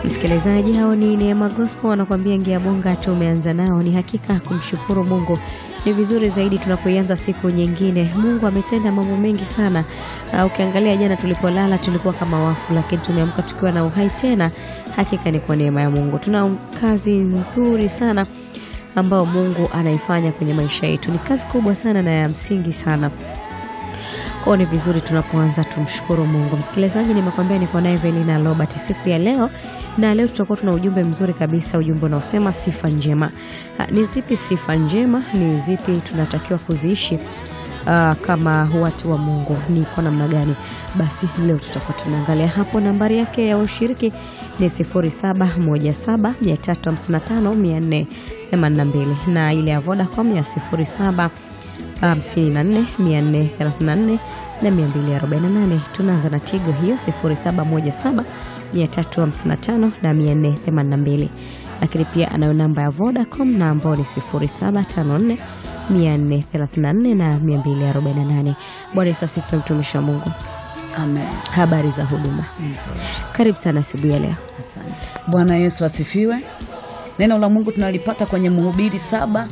Msikilizaji, hao ni Neema Gospel wanakuambia ngia bonga tumeanza nao. Ni hakika kumshukuru Mungu ni vizuri zaidi tunapoianza siku nyingine. Mungu ametenda mambo mengi sana. Uh, ukiangalia jana tulipolala tulikuwa kama wafu, lakini tumeamka tukiwa na uhai tena. Hakika ni kwa neema ya Mungu. Tuna kazi nzuri sana ambayo Mungu anaifanya kwenye maisha yetu. Ni kazi kubwa sana na ya msingi sana. Kwa ni vizuri tunapoanza tumshukuru Mungu. Msikilizaji, nimekwambia niko naye Velina Robert siku ya leo, na leo tutakuwa tuna ujumbe mzuri kabisa, ujumbe unaosema sifa njema. Ha, ni zipi sifa njema? Ni zipi tunatakiwa kuziishi uh, kama watu wa Mungu? Ni kwa namna gani? Basi leo tutakuwa tunaangalia hapo. Nambari yake ya ushiriki ni 0717355482 na ile ya Vodacom ya 07 54 434 na 248. Tunaanza na Tigo hiyo 0717 355 na 482, lakini pia anayo namba ya Vodacom na ambao ni 0754 434 na 248. Bwana Yesu asifiwe, mtumishi wa Mungu. Amen. Habari za huduma, Nzuri. karibu sana asubuhi ya leo. Asante. Bwana Yesu asifiwe. Neno la Mungu tunalipata kwenye Mhubiri saba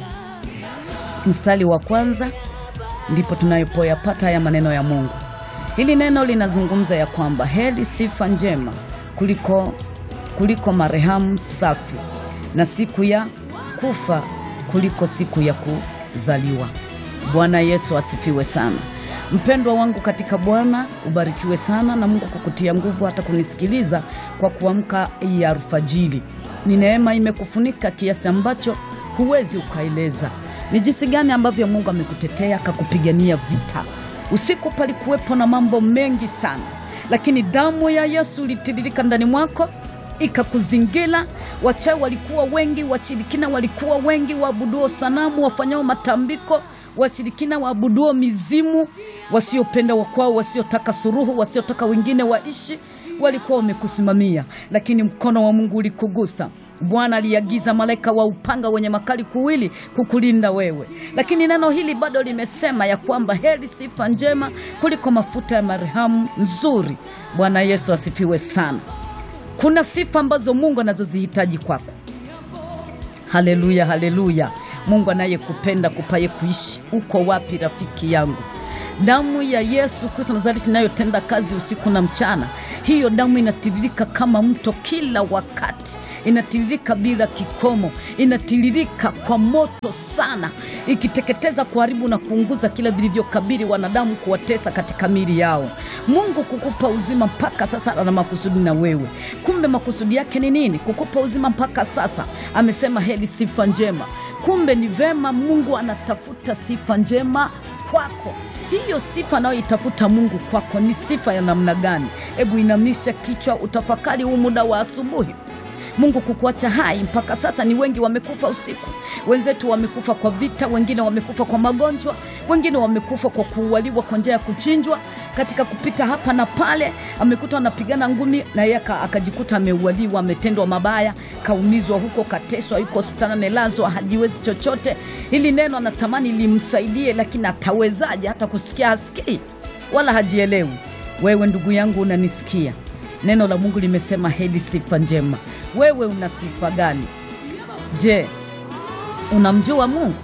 s- mstari wa kwanza, ndipo tunayopoyapata haya maneno ya Mungu. Hili neno linazungumza ya kwamba heri sifa njema kuliko, kuliko marehemu safi na siku ya kufa kuliko siku ya kuzaliwa. Bwana Yesu asifiwe sana. Mpendwa wangu katika Bwana, ubarikiwe sana na Mungu kukutia nguvu hata kunisikiliza kwa kuamka hii alfajiri. Ni neema imekufunika kiasi ambacho huwezi ukaeleza ni jinsi gani ambavyo Mungu amekutetea akakupigania vita. Usiku palikuwepo na mambo mengi sana, lakini damu ya Yesu ilitiririka ndani mwako ikakuzingira. Wachawi walikuwa wengi, washirikina walikuwa wengi, waabuduo sanamu, wafanyao matambiko, washirikina waabuduo mizimu, wasiopenda wakwao, wasiotaka suruhu, wasiotaka wengine waishi, walikuwa wamekusimamia, lakini mkono wa Mungu ulikugusa. Bwana aliagiza malaika wa upanga wenye makali kuwili kukulinda wewe, lakini neno hili bado limesema ya kwamba heri sifa njema kuliko mafuta ya marehemu nzuri. Bwana Yesu asifiwe sana. Kuna sifa ambazo Mungu anazozihitaji kwako. Haleluya, haleluya! Mungu anayekupenda kupaye kuishi. Uko wapi rafiki yangu? Damu ya Yesu Kristo Nazareti inayotenda kazi usiku na mchana, hiyo damu inatiririka kama mto kila wakati, inatiririka bila kikomo, inatiririka kwa moto sana, ikiteketeza, kuharibu na kuunguza kila vilivyokabili wanadamu, kuwatesa katika mili yao. Mungu kukupa uzima mpaka sasa ana makusudi na wewe. Kumbe makusudi yake ni nini? Kukupa uzima mpaka sasa. Amesema heri sifa njema. Kumbe ni vema, Mungu anatafuta sifa njema kwako. Hiyo sifa anayoitafuta Mungu kwako ni sifa ya namna gani? Hebu inamisha kichwa, utafakari huu muda wa asubuhi. Mungu kukuacha hai mpaka sasa. Ni wengi wamekufa usiku, wenzetu wamekufa kwa vita, wengine wamekufa kwa magonjwa, wengine wamekufa kwa kuualiwa kwa njia ya kuchinjwa. Katika kupita hapa na pale, amekuta anapigana ngumi na yeye aka- akajikuta ameualiwa, ametendwa mabaya, kaumizwa huko, kateswa, yuko hospitali, amelazwa, hajiwezi chochote. Hili neno anatamani limsaidie, lakini atawezaje? Hata kusikia hasikii wala hajielewi. Wewe ndugu yangu, unanisikia? Neno la Mungu limesema heri sifa njema. Wewe una sifa gani? Je, unamjua Mungu?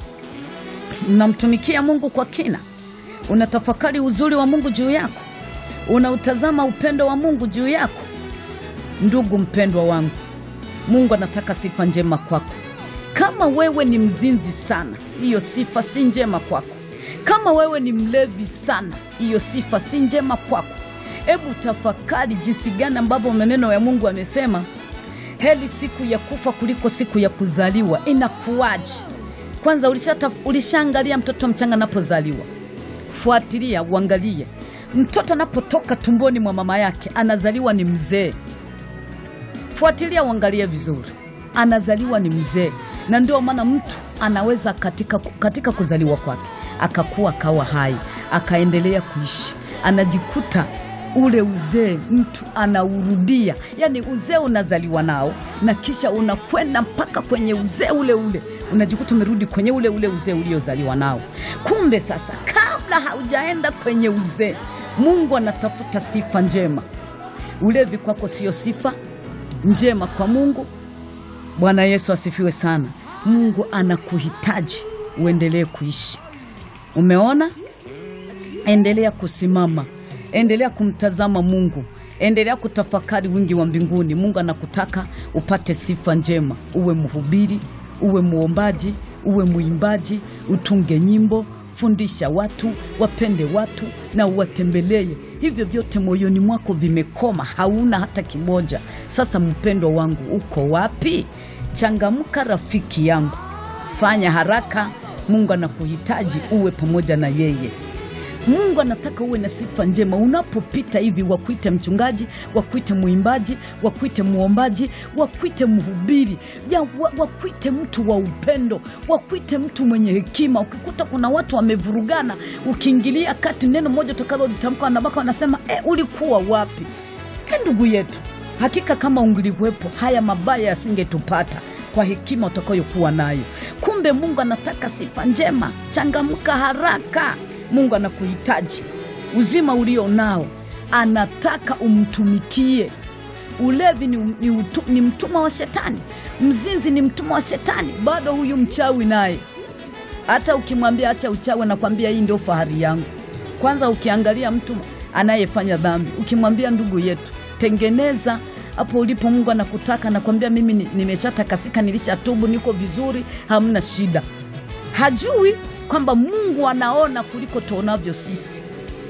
Unamtumikia Mungu kwa kina? Unatafakari uzuri wa Mungu juu yako? Unautazama upendo wa Mungu juu yako? Ndugu mpendwa wangu, Mungu anataka sifa njema kwako. Kama wewe ni mzinzi sana, hiyo sifa si njema kwako. Kama wewe ni mlevi sana, hiyo sifa si njema kwako. Hebu tafakari jinsi gani ambavyo maneno ya Mungu amesema, heri siku ya kufa kuliko siku ya kuzaliwa. Inakuwaje? Kwanza ulishata- ulishaangalia mtoto mchanga anapozaliwa? Fuatilia uangalie, mtoto anapotoka tumboni mwa mama yake anazaliwa ni mzee. Fuatilia uangalie vizuri, anazaliwa ni mzee, na ndio maana mtu anaweza katika, katika kuzaliwa kwake akakuwa akawa hai akaendelea kuishi, anajikuta ule uzee mtu anaurudia. Yani uzee unazaliwa nao na kisha unakwenda mpaka kwenye uzee ule ule, unajikuta umerudi kwenye ule ule uzee uliozaliwa nao. Kumbe sasa, kabla haujaenda kwenye uzee, Mungu anatafuta sifa njema. Ulevi kwako sio sifa, njema kwa Mungu. Bwana Yesu asifiwe sana. Mungu anakuhitaji uendelee kuishi. Umeona? Endelea kusimama, endelea kumtazama Mungu, endelea kutafakari wingi wa mbinguni. Mungu anakutaka upate sifa njema, uwe mhubiri, uwe mwombaji, uwe mwimbaji, utunge nyimbo, fundisha watu, wapende watu na uwatembelee. Hivyo vyote moyoni mwako vimekoma, hauna hata kimoja. Sasa mpendwa wangu, uko wapi? Changamka rafiki yangu, fanya haraka. Mungu anakuhitaji uwe pamoja na yeye. Mungu anataka uwe na sifa njema. Unapopita hivi, wakuite mchungaji, wakuite mwimbaji, wakuite mwombaji, wakuite mhubiri, ya wa- wakuite mtu wa upendo, wakuite mtu mwenye hekima. Ukikuta kuna watu wamevurugana, ukiingilia kati, neno moja utakalolitamka wanabaka wanasema e, ulikuwa wapi? E, ndugu yetu, hakika kama ungilikuwepo haya mabaya yasingetupata kwa hekima utakayokuwa nayo. Kumbe Mungu anataka sifa njema. Changamka haraka. Mungu anakuhitaji. Uzima ulio nao anataka umtumikie. Ulevi ni, ni, utu, ni mtumwa wa shetani. Mzinzi ni mtumwa wa shetani. Bado huyu mchawi naye hata ukimwambia acha uchawi, anakwambia hii ndio fahari yangu. Kwanza ukiangalia mtu anayefanya dhambi, ukimwambia ndugu yetu, tengeneza hapo ulipo, Mungu anakutaka, anakwambia mimi ni- nimeshatakasika, nilishatubu, niko vizuri, hamna shida. Hajui kwamba Mungu anaona kuliko tuonavyo sisi.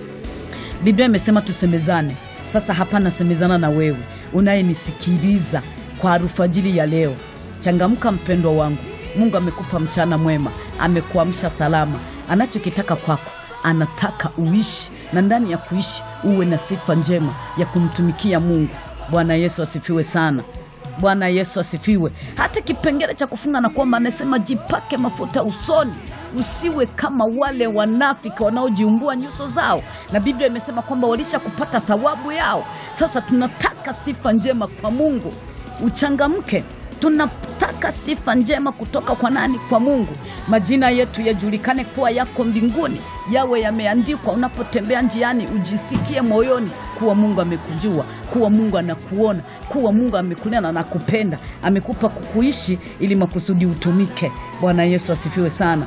Biblia imesema tusemezane. Sasa hapa nasemezana na wewe unayenisikiliza kwa alfajiri ya leo. Changamka mpendwa wangu, Mungu amekupa mchana mwema, amekuamsha salama. Anachokitaka kwako, anataka uishi, na ndani ya kuishi uwe na sifa njema ya kumtumikia Mungu. Bwana Yesu asifiwe sana. Bwana Yesu asifiwe. Hata kipengele cha kufunga na kuomba anasema jipake mafuta usoni, usiwe kama wale wanafiki wanaojiumbua nyuso zao, na Biblia imesema kwamba walisha kupata thawabu yao. Sasa tunataka sifa njema kwa Mungu, uchangamke. Tunataka sifa njema kutoka kwa nani? Kwa Mungu. Majina yetu yajulikane kuwa yako mbinguni, yawe yameandikwa. Unapotembea njiani, ujisikie moyoni kuwa Mungu amekujua, kuwa Mungu anakuona, kuwa Mungu amekulea na anakupenda, amekupa kukuishi ili makusudi utumike. Bwana Yesu asifiwe sana.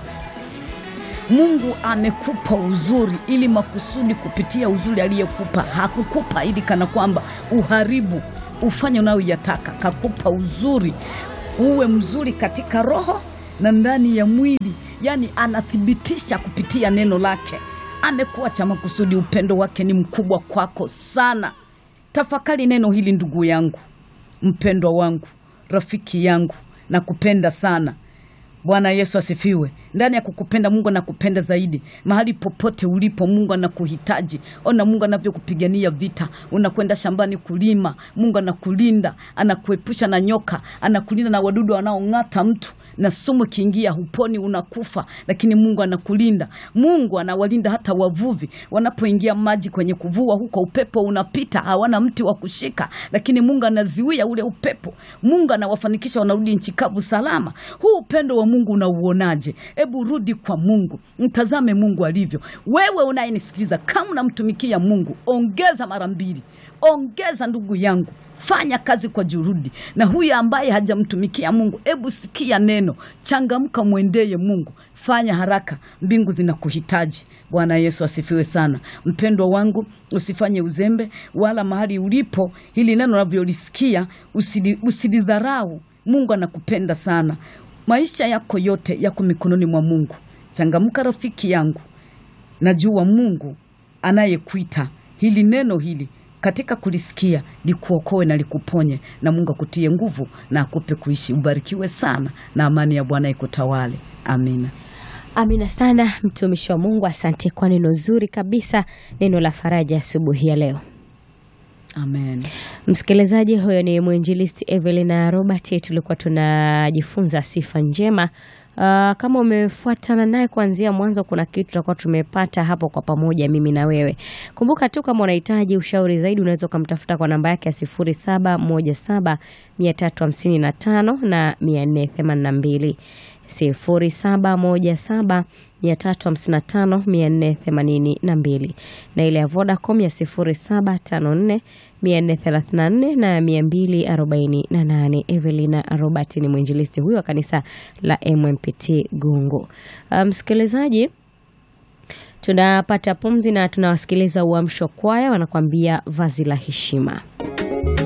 Mungu amekupa uzuri ili makusudi kupitia uzuri aliyekupa. Hakukupa ili kana kwamba uharibu ufanye unayoyataka. Kakupa uzuri uwe mzuri katika roho na ndani ya mwili, yaani anathibitisha kupitia neno lake. Amekuacha makusudi, upendo wake ni mkubwa kwako sana. Tafakari neno hili ndugu yangu, mpendwa wangu, rafiki yangu, nakupenda sana. Bwana Yesu asifiwe. Ndani ya kukupenda Mungu anakupenda zaidi. Mahali popote ulipo, Mungu anakuhitaji. Ona Mungu anavyokupigania vita. Unakwenda shambani kulima, Mungu anakulinda, anakuepusha na nyoka, anakulinda na wadudu wanaong'ata mtu na sumu kiingia huponi, unakufa, lakini Mungu anakulinda. Mungu anawalinda hata wavuvi wanapoingia maji kwenye kuvua, huko upepo unapita, hawana mti wa kushika, lakini Mungu anaziwia ule upepo. Mungu anawafanikisha, wanarudi nchi kavu salama. Huu upendo wa Mungu unauonaje? Hebu rudi kwa Mungu, mtazame Mungu alivyo. Wewe unayenisikiliza, kama unamtumikia Mungu, ongeza mara mbili, ongeza ndugu yangu fanya kazi kwa juhudi. Na huyu ambaye hajamtumikia Mungu, hebu sikia neno, changamka, mwendeye Mungu, fanya haraka, mbingu zinakuhitaji. Bwana Yesu asifiwe sana. Mpendwa wangu, usifanye uzembe, wala mahali ulipo hili neno unavyolisikia usili- usilidharau. Mungu anakupenda sana. Maisha yako yote yako mikononi mwa Mungu. Changamka rafiki yangu, najua Mungu anayekuita hili neno hili katika kulisikia likuokoe na likuponye, na Mungu akutie nguvu na akupe kuishi. Ubarikiwe sana na amani ya Bwana ikutawale. Amina. Amina sana mtumishi wa Mungu, asante kwa neno zuri kabisa, neno la faraja asubuhi ya leo. Amen. Msikilizaji, huyo ni mwinjilisti Evelina Robert, tulikuwa tunajifunza sifa njema. Uh, kama umefuatana naye kuanzia mwanzo, kuna kitu tutakuwa tumepata hapo kwa pamoja, mimi na wewe. Kumbuka tu kama unahitaji ushauri zaidi, unaweza ukamtafuta kwa namba yake ya sifuri saba moja saba mia tatu hamsini na tano na mia nne themanini na mbili 0717 355 482 na ile ya Vodacom ya 0754 434 na 248. Evelina Robert ni mwinjilisti huyo wa kanisa la MMPT Gungu. Msikilizaji, um, tunapata pumzi na tunawasikiliza Uamsho Kwaya wanakuambia vazi la heshima.